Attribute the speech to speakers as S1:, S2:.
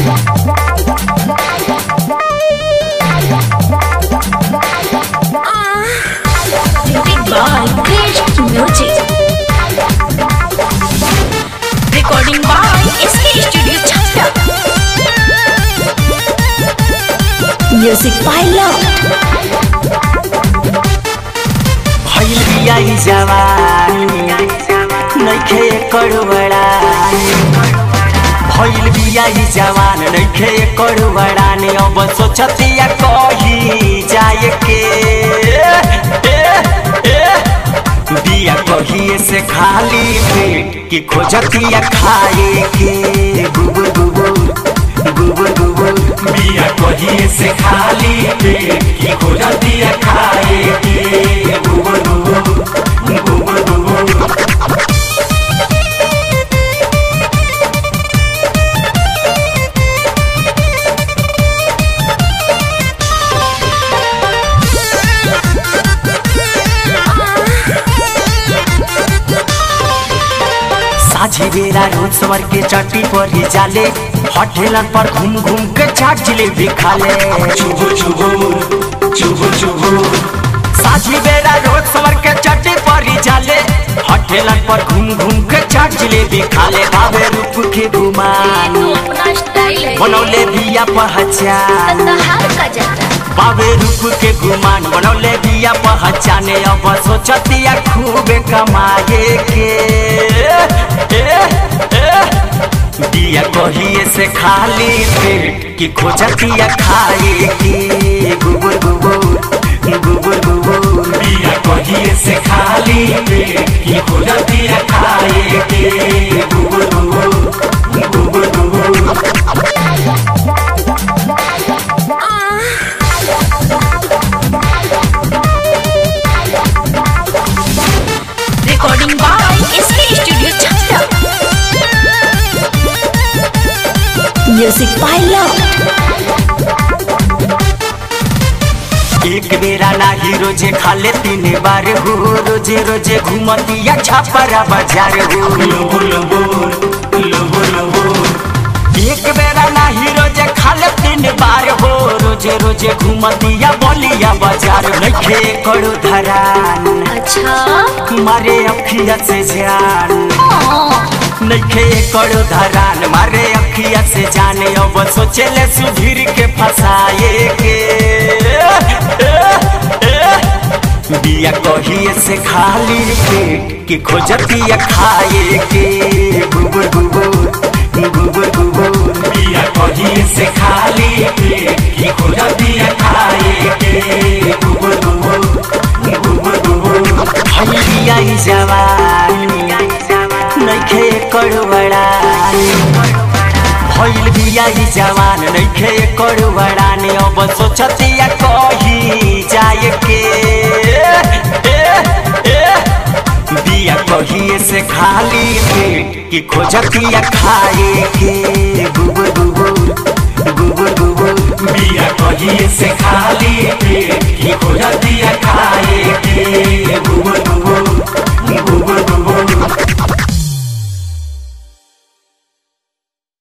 S1: Music by Krish Music. Recording by SK Studio Chhapra. Music by Love.
S2: भइल बियाई जवानी नइखे एकर बड़ानी भइल बियाई जवान नइखे एकर बड़ानी अब सोचतिया कही जाए के ए, ए, बिया कहिए से खाली पेट कि खोजतिया खाए के गुबुर गुबुर गुबुर गुबुर बिया कहिए से खाली पेट कि खोजतिया खाए के गुबुर गुबुर गुबुर गुबुर साझी बेरा रोज सवर के चट्टी पर ही जाले होटलन पर घूम घूम के चाट जिलेबी खाले चुबुर चुबुर चुबुर चुबुर साझी बेरा रोज सवर के चट्टी पर ही जाले होटलन पर घूम घूम के चाट जिलेबी खाले बाबे रूप के गुमान
S1: तू अपना स्टाइल है
S2: बनौले बिया पहचान
S1: तहार का जाता
S2: बाबे रूप के गुमान बनौले बिया पहचाने अब सोचतिया खूबे कमाए के ए, ए, बिया कहिए से खाली पेट कि खोजतिया खाए के गुबुर गुबुर गुबुर गुबुर बिया कहिए से खाली पेट कि खोजतिया खाए के गुबुर गुबुर गुबुर गुबुर
S1: Recording by SK Studio Chhapra. Music by Love.
S2: एक बेरा ना ही रोजे खाले तीन बार हो रोजे रोजे घूमतिया छापरा बाजार हो लोबो लोबो लोबो लोबो एक बेरा ना ही रोजे खाले तीन बार हो रोजे रोजे घूमतिया बलिया बाजार नइखे करो धरान
S1: अच्छा
S2: मारे अखिया से जान नइखे करो धरान मारे अखिया से जाने अब सोचेले सुधीर के फसाए के ए, ए, बिया कहिए से खाली पेट कि खोजतिया खाए के गुबुर गुबुर गुबुर गुबुर बिया कहिए से खाली पेट कि खोजतिया खाए के गुबुर गुबुर गुबुर गुबुर भइलिया ई जवानी नइखे कर बड़ानी भइल बिया ई जवान नइखे कर बड़ानी अब सोचतिया कही जाए के ए, ए, बिया कहिए से खाली पेट कि खोजतिया खाए के गुबुर गुबुर गुबुर गुबुर बिया कहिए से खाली